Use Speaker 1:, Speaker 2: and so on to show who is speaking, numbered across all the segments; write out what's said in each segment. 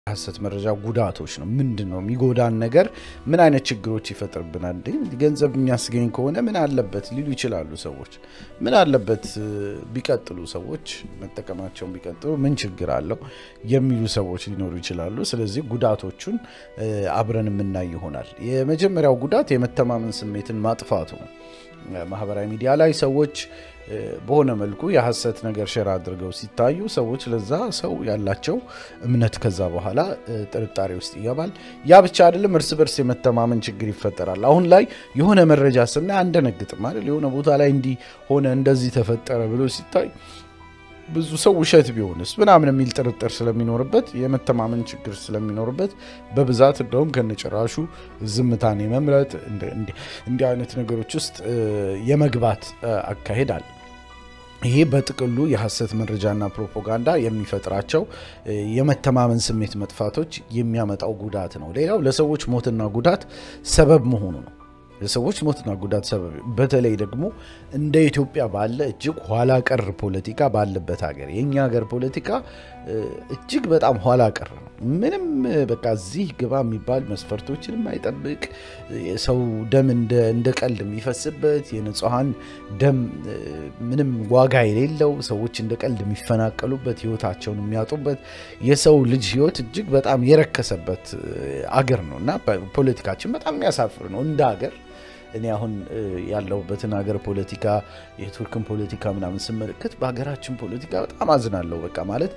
Speaker 1: ሀሰት መረጃ ጉዳቶች ነው። ምንድን ነው የሚጎዳን ነገር? ምን አይነት ችግሮች ይፈጥርብናል? ገንዘብ የሚያስገኝ ከሆነ ምን አለበት ሊሉ ይችላሉ ሰዎች። ምን አለበት ቢቀጥሉ ሰዎች መጠቀማቸውን ቢቀጥሉ ምን ችግር አለው የሚሉ ሰዎች ሊኖሩ ይችላሉ። ስለዚህ ጉዳቶቹን አብረን የምናይ ይሆናል። የመጀመሪያው ጉዳት የመተማመን ስሜትን ማጥፋቱ ነው። ማህበራዊ ሚዲያ ላይ ሰዎች በሆነ መልኩ የሀሰት ነገር ሸር አድርገው ሲታዩ ሰዎች ለዛ ሰው ያላቸው እምነት ከዛ በኋላ ጥርጣሬ ውስጥ ይገባል። ያ ብቻ አይደለም፣ እርስ በርስ የመተማመን ችግር ይፈጠራል። አሁን ላይ የሆነ መረጃ ስናይ አንደነግጥም አይደል? የሆነ ቦታ ላይ እንዲህ ሆነ እንደዚህ ተፈጠረ ብሎ ሲታይ ብዙ ሰው ውሸት ቢሆንስ ምናምን የሚል ጥርጥር ስለሚኖርበት የመተማመን ችግር ስለሚኖርበት በብዛት እንደውም ከነጭራሹ ዝምታን የመምረጥ እንዲህ አይነት ነገሮች ውስጥ የመግባት አካሄድ አለ። ይሄ በጥቅሉ የሀሰት መረጃና ፕሮፓጋንዳ የሚፈጥራቸው የመተማመን ስሜት መጥፋቶች የሚያመጣው ጉዳት ነው። ሌላው ለሰዎች ሞትና ጉዳት ሰበብ መሆኑ ነው። ለሰዎች ሞትና ጉዳት ሰበብ በተለይ ደግሞ እንደ ኢትዮጵያ ባለ እጅግ ኋላ ቀር ፖለቲካ ባለበት ሀገር የእኛ ሀገር ፖለቲካ እጅግ በጣም ኋላ ቀር ነው። ምንም በቃ እዚህ ግባ የሚባል መስፈርቶችን የማይጠብቅ የሰው ደም እንደ ቀልድ የሚፈስበት የንጹሐን ደም ምንም ዋጋ የሌለው ሰዎች እንደ ቀልድ የሚፈናቀሉበት ሕይወታቸውን የሚያጡበት የሰው ልጅ ሕይወት እጅግ በጣም የረከሰበት አገር ነው እና ፖለቲካችን በጣም የሚያሳፍር ነው እንደ ሀገር። እኔ አሁን ያለሁበትን ሀገር ፖለቲካ የቱርክን ፖለቲካ ምናምን ስመለከት በሀገራችን ፖለቲካ በጣም አዝናለሁ። በቃ ማለት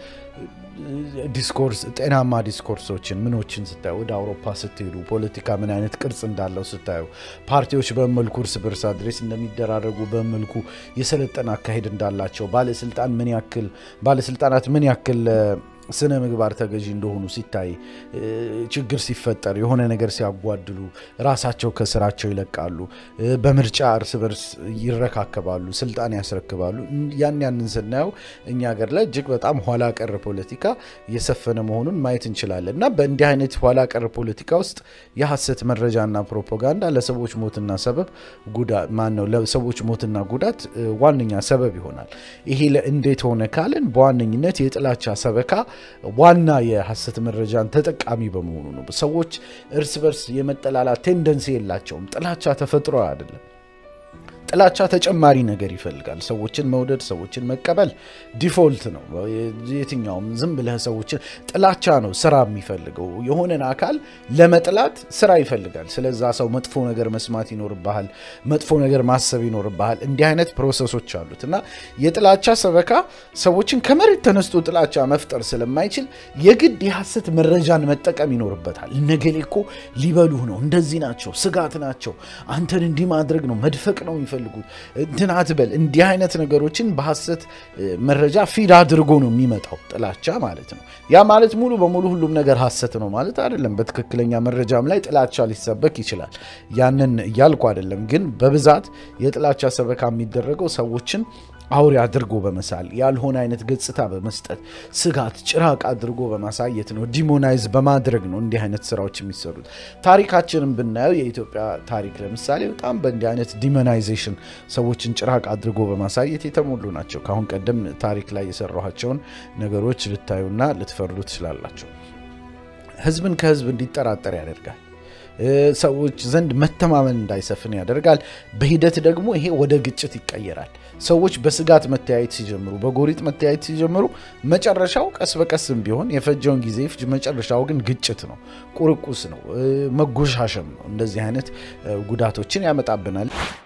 Speaker 1: ዲስኮርስ ጤናማ ዲስኮርሶችን ምኖችን ስታዩ ወደ አውሮፓ ስትሄዱ ፖለቲካ ምን አይነት ቅርጽ እንዳለው ስታዩ ፓርቲዎች በመልኩ እርስ በርስ አድሬስ እንደሚደራረጉ በመልኩ የሰለጠነ አካሄድ እንዳላቸው ባለስልጣን ምን ያክል ባለስልጣናት ምን ያክል ስነ ምግባር ተገዢ እንደሆኑ ሲታይ ችግር ሲፈጠር የሆነ ነገር ሲያጓድሉ ራሳቸው ከስራቸው ይለቃሉ። በምርጫ እርስ በርስ ይረካከባሉ፣ ስልጣን ያስረክባሉ። ያን ያንን ስናየው እኛ ሀገር ላይ እጅግ በጣም ኋላ ቀር ፖለቲካ የሰፈነ መሆኑን ማየት እንችላለን እና በእንዲህ አይነት ኋላ ቀር ፖለቲካ ውስጥ የሀሰት መረጃና ፕሮፓጋንዳ ለሰዎች ሞትና ሰበብ ማን ነው ለሰዎች ሞትና ጉዳት ዋነኛ ሰበብ ይሆናል። ይሄ እንዴት ሆነ ካልን በዋነኝነት የጥላቻ ሰበካ ዋና የሀሰት መረጃን ተጠቃሚ በመሆኑ ነው። ሰዎች እርስ በርስ የመጠላላት ቴንደንሲ የላቸውም። ጥላቻ ተፈጥሮ አይደለም። ጥላቻ ተጨማሪ ነገር ይፈልጋል። ሰዎችን መውደድ፣ ሰዎችን መቀበል ዲፎልት ነው። የትኛውም ዝም ብለህ ሰዎችን ጥላቻ ነው ስራ የሚፈልገው። የሆነን አካል ለመጥላት ስራ ይፈልጋል። ስለዛ ሰው መጥፎ ነገር መስማት ይኖርብሃል፣ መጥፎ ነገር ማሰብ ይኖርብሃል። እንዲህ አይነት ፕሮሰሶች አሉት እና የጥላቻ ሰበካ ሰዎችን ከመሬት ተነስቶ ጥላቻ መፍጠር ስለማይችል የግድ የሀሰት መረጃን መጠቀም ይኖርበታል። ነገሌ እኮ ሊበሉህ ነው፣ እንደዚህ ናቸው፣ ስጋት ናቸው፣ አንተን እንዲህ ማድረግ ነው፣ መድፈቅ ነው የሚፈልጉት እንትን አትበል። እንዲህ አይነት ነገሮችን በሀሰት መረጃ ፊድ አድርጎ ነው የሚመጣው ጥላቻ ማለት ነው። ያ ማለት ሙሉ በሙሉ ሁሉም ነገር ሀሰት ነው ማለት አይደለም። በትክክለኛ መረጃም ላይ ጥላቻ ሊሰበክ ይችላል። ያንን እያልኩ አይደለም። ግን በብዛት የጥላቻ ሰበካ የሚደረገው ሰዎችን አውሬ አድርጎ በመሳል ያልሆነ አይነት ገጽታ በመስጠት ስጋት፣ ጭራቅ አድርጎ በማሳየት ነው። ዲሞናይዝ በማድረግ ነው እንዲህ አይነት ስራዎች የሚሰሩት። ታሪካችንን ብናየው የኢትዮጵያ ታሪክ ለምሳሌ በጣም በእንዲህ አይነት ዲሞናይዜሽን ሰዎችን ጭራቅ አድርጎ በማሳየት የተሞሉ ናቸው። ከአሁን ቀደም ታሪክ ላይ የሰራኋቸውን ነገሮች ልታዩና ልትፈርዱ ትችላላቸው። ህዝብን ከህዝብ እንዲጠራጠር ያደርጋል። ሰዎች ዘንድ መተማመን እንዳይሰፍን ያደርጋል። በሂደት ደግሞ ይሄ ወደ ግጭት ይቀየራል። ሰዎች በስጋት መተያየት ሲጀምሩ፣ በጎሪጥ መተያየት ሲጀምሩ መጨረሻው ቀስ በቀስም ቢሆን የፈጀውን ጊዜ ፍጅ፣ መጨረሻው ግን ግጭት ነው፣ ቁርቁስ ነው፣ መጎሻሸም ነው። እንደዚህ አይነት ጉዳቶችን ያመጣብናል።